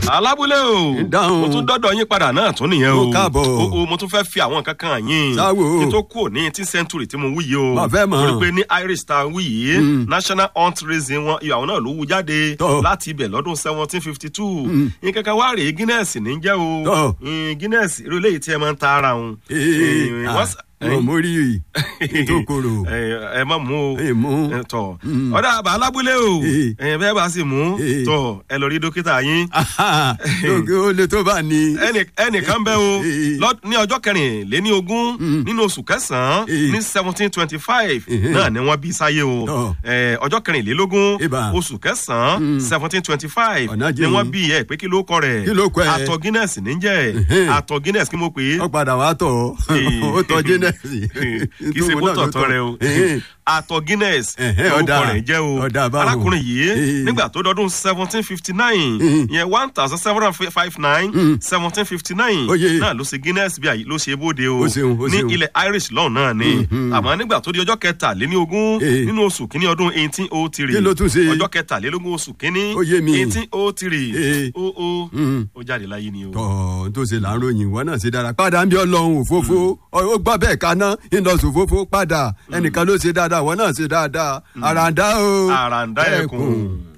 alábúlé o Dáhùn. mo tún dọ́dọ̀ yín padà náà tún nìyẹn o Ó káàbọ̀. o o mo tún fẹ́ fi àwọn kankan yín Sáwò. kí n tó kú ní eighteen century tí mo wí yìí o Mà fẹ́ mọ̀. torí pé ní irish ta wí yìí national hunt racing wọn ìyàwó náà ló wú jáde Tọ́. láti ibẹ̀ lọ́dún seventeen fifty two nǹkan kan wá rèé guinness ní jẹ́ o Tọ́. Mm, guinness irú eléyìí tí ẹ máa ń ta ara òun ee wọ́n s- ọ mo rí i tó korò ẹ ẹ má mú o ẹ mú ẹ, tọ ọ̀dà àbá alábúlé o Eh. ẹ bẹ́ẹ̀ bá sì mú Eh. tọ ẹ lọ rí dókítà yín lóge ó lè tó bá ní. ẹnì ẹnìkan bẹ o Eh. lọ- ní ọjọ́ kẹrìnléní ogún nínú oṣù kẹsàn-án Eh. ní seventeen twenty five Eh. náà ni wọ́n bí sáyé o Tọ́. Eh, ọjọ́ kẹrìnlélógún Ibà. oṣù kẹsàn-án seventeen twenty five Ọ̀nà ni jìn. wọ́n bí ẹ pé kí ló kọ rẹ̀ Kí ló kọ ẹ? àtọ̀ guinness níjẹ́ Eh. àtọ̀ guinness kí mo pè é ó padà wá tọ̀ Eh. ó tọ́ jẹ́nẹ́sì. kì í ṣe kó tọ̀tọ̀ rẹ o àtọ̀ guinness Ẹ̀hẹ́, orúkọ ọ̀dà. rẹ̀ jẹ́ o Ọ̀dà báwo. arákùnrin yìí Eh. nígbà tó dọdún seventeen fifty nine yẹn one thousand seven hundred five nine seventeen fifty nine Oye. náà ló ṣe guinness bí i ló ṣe bóde o Ó ṣeun, ó ní ṣeun. ilẹ̀ irish lọ́hùn náà ni àmọ́ nígbà tó di ọjọ́ kẹtàléní ogún Eh. nínú oṣù kínní ọdún eighteen oh three Kí ló tún ṣe? ọjọ́ kẹtàlélógún oṣù kínní Ó yé mi. eighteen oh three Eh. ó ó ó jáde láyé ni o. tọ́ tó ṣe là ń ròyìn ìwọ náà ṣe dára padà ń bí ọlọ́run òfófó ó gbọ́ bẹ́ẹ̀ kaná ìlọsùn òfófó padà ẹnìkan ló ṣe dáadáa ìwọ náà ṣe dáadáa àràǹdá o àràǹdá ẹkùn.